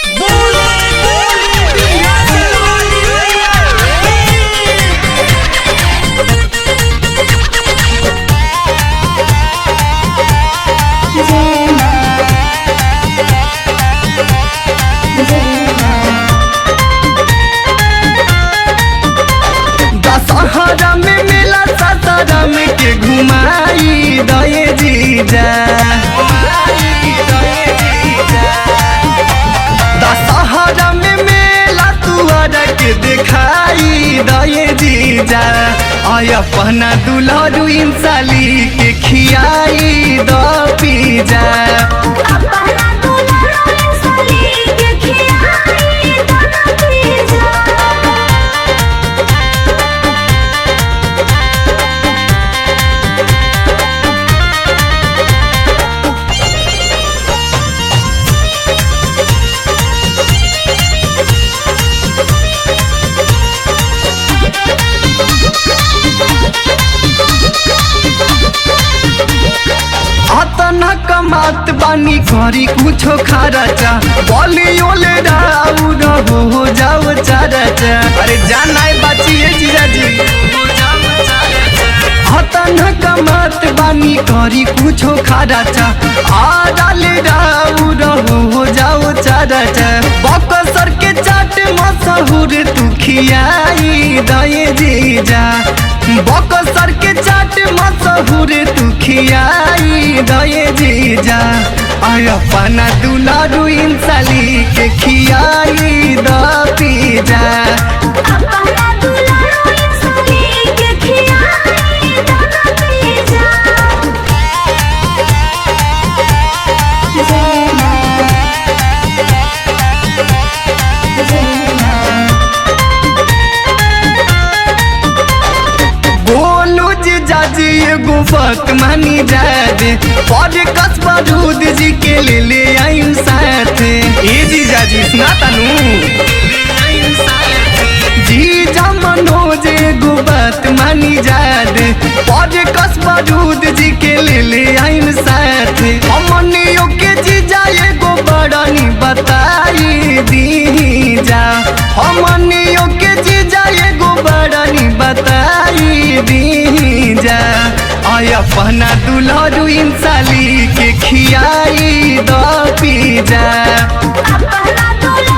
दशहरा में मेला ससरम के घुमाई दये जीजा दशहरा में मेला तुअर के दिखाई दये जीजा आय अपना दुल्हरू इंसाली के खियाई द पीजा अपना दुल्हन साली के खियाई दोनों पीजा अतना कमात बानी करी कुछो खर्चा बोली ओले राउर हो जाओ चरचा अरे जाना है बचिए जीजाजी अतना कमात बानी करी कुछो खर्चा आ डाले राउर हो जाओ चरचा बकसर के चाट मशहूर तू खियाई दये जीजा बकसर के चाट मशहूर तू खियाई दये जीजा आय अपना दुलारू इंसाली के खियाई द पीजा अपना दुल्हन साली के खियाई दोनों पीजा बोलू जीजाजी एगो बात मानी जादे पर कसबा दूध जी के ले ले आइम साथ ए जीजाजी सुना तनु जीजा मनोज एगो बात मानी जादे पर कसबा दूध जी के ले ले आइम साथ हमनियो के जीजा एगो बड़नी बताई दी जा हमनियो के जीजा एगो बड़नी बताई दी जा आय अपना दुल्हरू इंसाली के खियाई द पीजा अपना दुल्हन